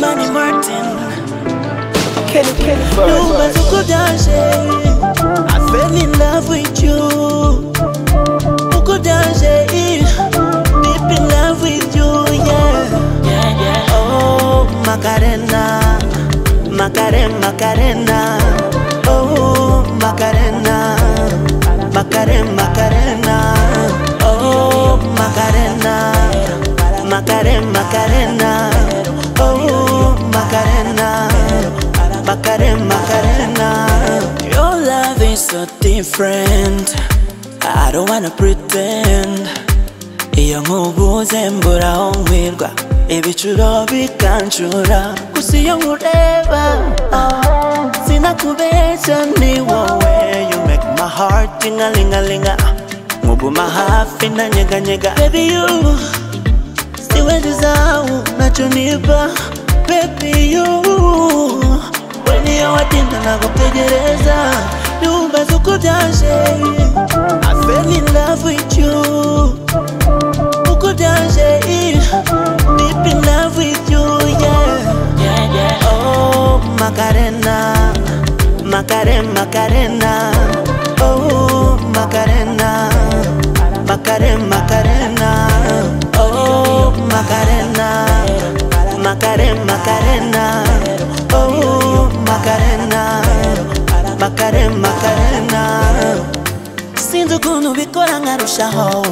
Manny Martin, Kelly Kelly, nyumba tukudaje. I fell in love with you. Tukudaje, deep in love with you, yeah. Oh, Macarena, Macarena, Macarena. Oh, Macarena, Macarena, Macarena. Oh, Macarena, Macarena, Macarena. Oh, Macarena, Macarena, Macarena. Your love is so different. I don't wanna pretend. iyo nkubuze mbura aho nkwirwa ibicuro bikancura gusa iyo nkureba ah, sinakubeshya ni wowe you make my heart tingalingalinga nkuguma hafi na nyeganyega baby you siwe dizau naconiba baby you when iyo watinda nagutegereza nyumba zuko byaje I fell in love with you Beaucoup danger, deep in love with you, yeah. Oh, Macarena, Macarena, Macarena. Oh, Macarena, Macarena, Macarena. Oh, Macarena, Macarena, Macarena. Oh, Macarena, Macarena, Macarena. sinzi ukuntu ubikora nkarushaho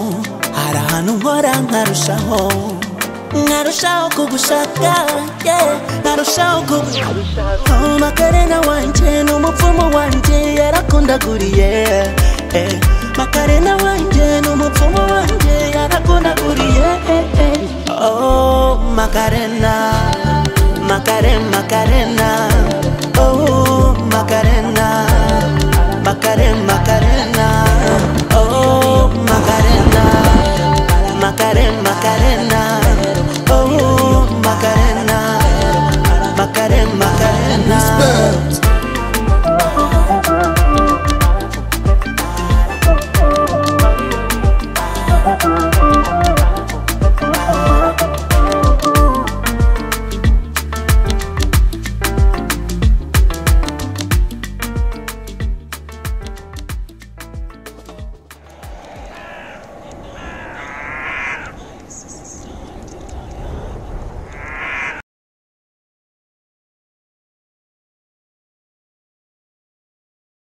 hari ahantu nkora nkarushaho nkarushaho kugushaka yeah. nkarushaho kugushaka makarena wanjye ni umupfumu wanjye yarakundaguriye eh. makarena wanjye ni umupfumu wanjye yarakundaguriye eh, eh. oh makarena makarena makarena oh makarena